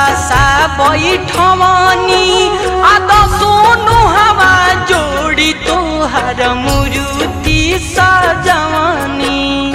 सा बैठवनी आद सोनु हवा जोड़ी तोहर मुरुति सजवनी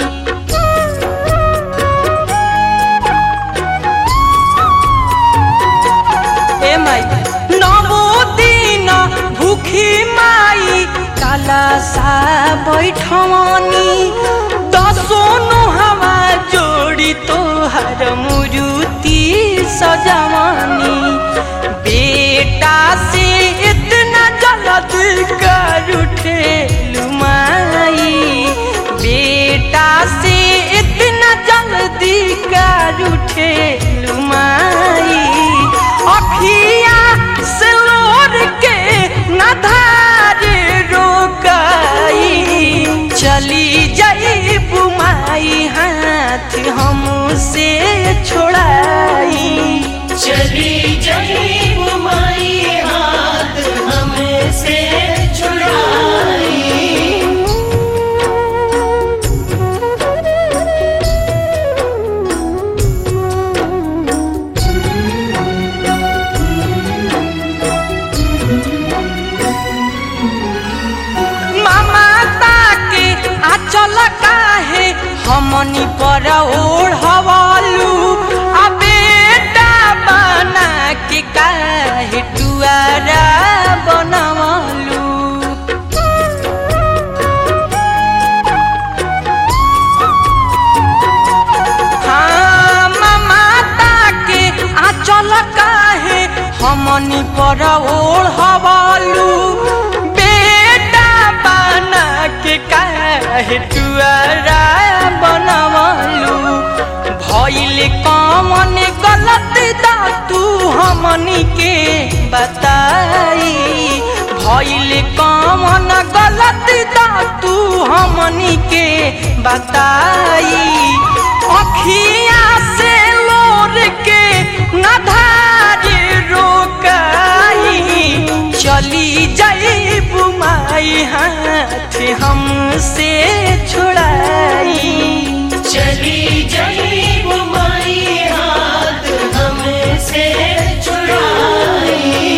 ए माई नवो दिन भूखी माई काला सा बैठवनी दसोनु हवा जोड़ी तोहर मुरुति सजवनी बेटा से इतना जल्दी कर उठे लुमाई बेटा से इतना जल्दी कर उठे लुमाई अखिया से लोर के नधार रोकाई चली जाई बुमाई हाथ हमसे छोड़ाई चली चली घुमाई हाथ हमसे छुड़ाई मामा ताके आचल काहे हमनी पर ओढ़वलू आ बेटा बना के काहे टुआरा बनवलू हाँ मामा ताके आचल काहे हमनी पर ओढ़वलू बेटा बना के काहे टुआरा बनवलू भइल कमन गलत दा तू हमनी के बताई भइल कमन गलत दा तू हमनी के बताई अखिया से लोर के नधार रोकाई चली जाई बुमाई हाथ हमसे छुड़ाई चली चली घुमाई हाथ हमसे छुड़ाई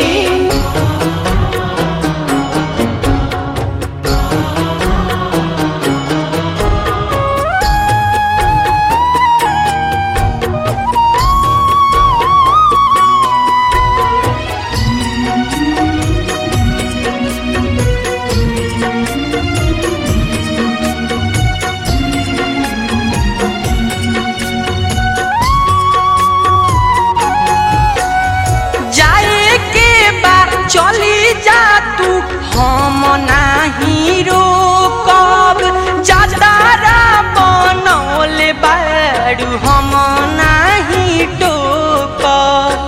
जाए के बा चली जा तू हम नाही रोकब जादारा बनौले बारू हम नाही टोकब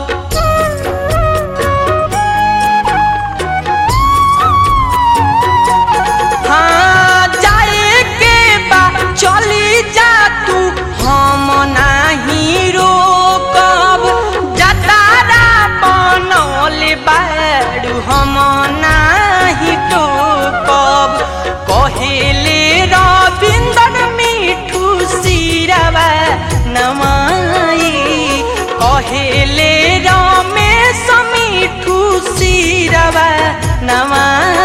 हाँ जाए के बा चली जा तू हम नाही रोकब जतारा बनौले बारू हम नाही टोकब कहेले रविंदर मिठू सिरवा नमाई कहेले रमेश मिठू सिरवा नमाई